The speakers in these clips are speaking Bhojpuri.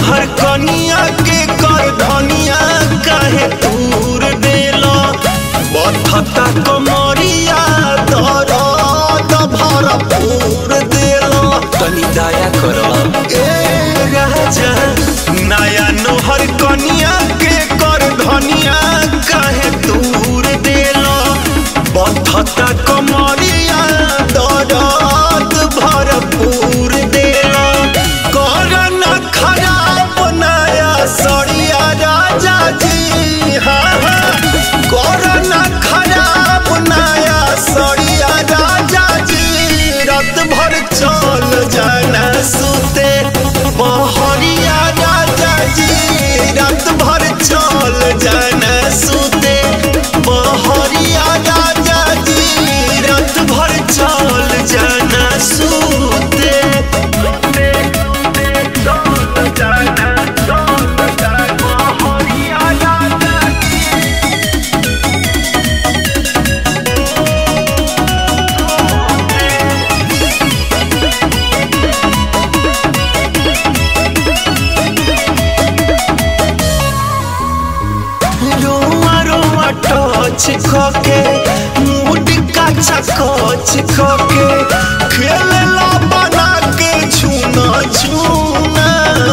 नोहर कनिया के कर धनिया काहे दूर देलो बथता कमरिया दरद भरपूर देलो तनी दया करो ए राजा नया नोहर कनिया के कर धनिया काहे दूर देलो बथता कमरिया दरद भरपूर देलो कर न खराब नया सड़िया राजा जी हाँ हाँ कर न खराब नया सड़िया राजा जी रात भर चल जाना सुते बहरिया राजा जी रात भर चल जाना सुते बहरिया राजा जी रात भर चल जाना सुते रोआ रोआ टच खके मूड का चकोच खके खेलला बना के छूना छूना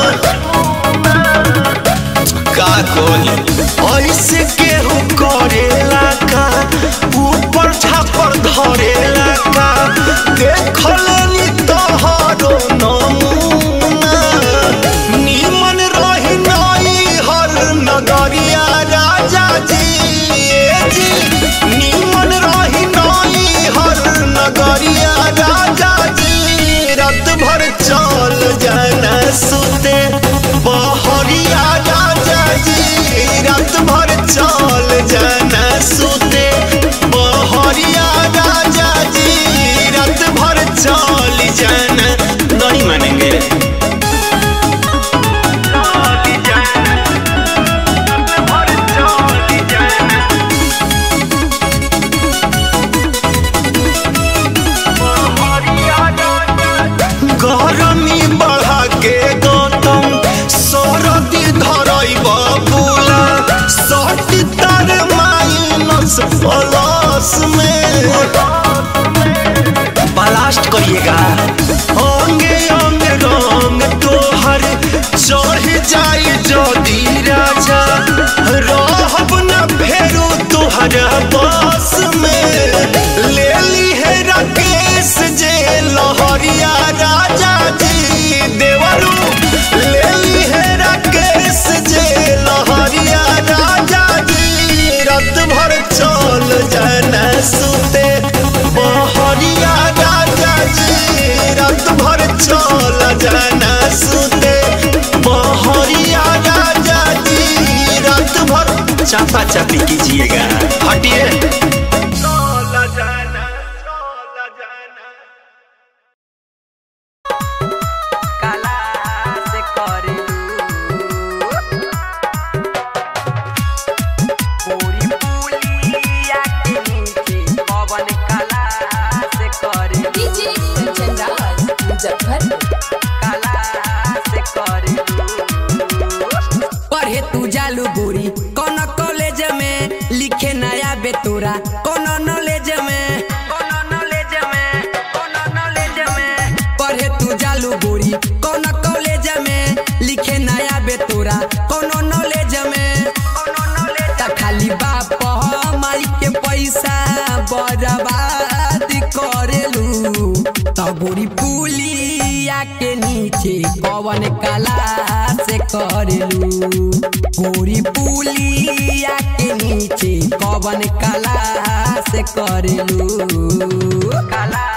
का कोई ऐसे केहू करेला का ऊपर छापर धरेला का देखलनी तोहरो नमूना निमन रही नई हर नगरिया राजा जी ए जी निमन रही नई हर नगरिया राजा जी रात भर चल जाना सुते बहरिया राजा जी रात भर चल जाना सुते बहरिया राजा जी रात भर चल जाना नहीं मानेंगे गरमी बढ़ा के गौतम सरदी धरई बबूला सट तार माइनस प्लस में ब्लास्ट करिएगा अंगे अंग रंग तोहर चढ़ जाई जदी राजा रहब न फेरू तोहरा बस में ले ली है राकेश जे लहरिया राजा जी देवरू ले ली है राकेश जे लहरिया राजा जी रात भर चल जाना सुते बहरिया राजा जी रात भर चल जाना सुते बहरिया राजा जी रात भर चापा चापी कीजिएगा हटिए काला से करेलू पूरी पुलिया के नीचे पवन काला से करेलू डीजे कंचन राज मुजफ्फरपुर काला से करेलू पढ़े तू जालू गोरी कौन कॉलेज में लिखे नया बेतोरा कौन नॉलेज में कोनो नॉलेज में कोनो नॉलेज में पढ़े तू जालू गोरी कौन कॉलेज में लिखे नया बेतोरा कौन नॉलेज में कोनो नॉलेज त खाली बाप माई के पैसा बर्बाद करेलू त गोरी पुलिया के नीचे कवन कला से करेलू गोरी पुलिया के नीचे कवन कला से करेलू काला